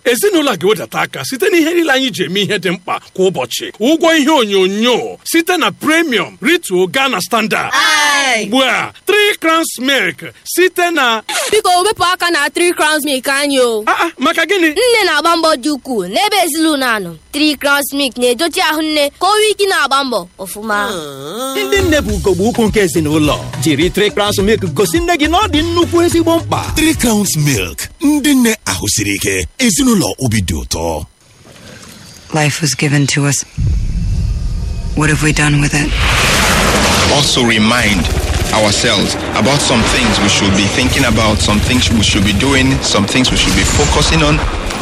ezinụlọ a ga-ewedata aka site na ihe niile anyị ji eme ihe dị mkpa kwa ụbọchị ụgwọ ihe onyonyo site na premium rituo Ghana standard ugbu a 3 crowns milk site na biko wepụ aka na 3 crowns milk anyị o Ah, ah, maka gịnị nne na-agba mbọ dị ukwuu n'ebe ezinụlọ anọ 3 crowns milk na-edochi ahụ nne ka o nwee ike na-agba mbọ ọfụma ndị nne bụ ugogbe ukwu nke ezinụlọ jiri Three Crowns milk gosi nne gị na ọ dị nnukwu ezigbo mkpa Three Crowns Milk ndị nne ahụ siri ike ezinụlọ obi dị ụtọ Life was given to us. What have we done with it? also remind ourselves about some things we should be thinking about, some things we should be doing, some things we should be focusing on.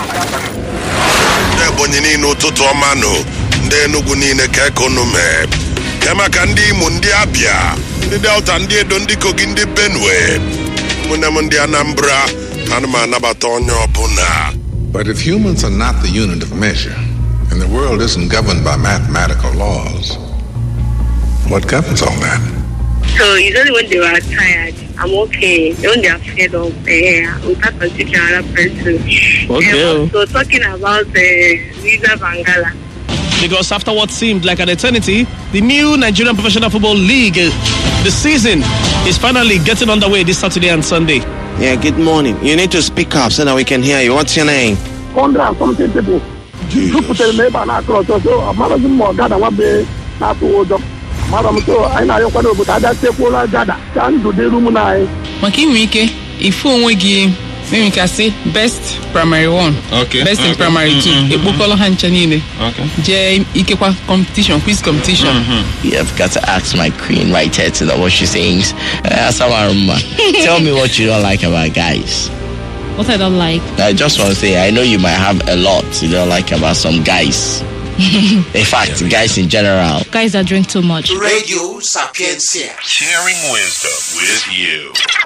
ndị ebonyi niile ụtụtụ ọma nụ ndị enugwu niile ka ekonu mee ke maka ndị imo ndị abịa ndị delta ndị edo ndị kogi ndị benue ụmụnne m ndị anambra ana m anabata onye ọbụla But if humans are not the unit of measure, and the world isn't governed by mathematical laws, what governs all that? So it's only when they were tired. I'm okay. When they are fed up, uh, we start considering another person. Okay. And also talking about uh, Visa Bangala. Because after what seemed like an eternity, the new Nigerian Professional Football League, uh, the season is finally getting underway this Saturday and Sunday. Yeah, good morning. You need to speak up so that we can hear you. What's your name? hundred and something people jupụtara m ebe a na-akụ ọzọ so amaraghị m ma ọ gada nwa be na-atụ ụjọ mara m so anyị na-ayọkwa n'obodo aja tekwuola gada ka ndụ dịru m na anyị maka inwe ike ifu onwe gị enwe ike asị best primary one Okay, best in okay, primary mm, two mm, ekpokọrọ ha ncha niile jee ikekwa competition quiz competition You've got to ask my queen right here to know what she sings. Uh, Asamaruma, tell me what you don't like about guys. what i don't like I just want to say, I know you might have a lot you don't like about some guys. in fact, guys in general. guys that drink too much Radio Sapiencia sharing wisdom with you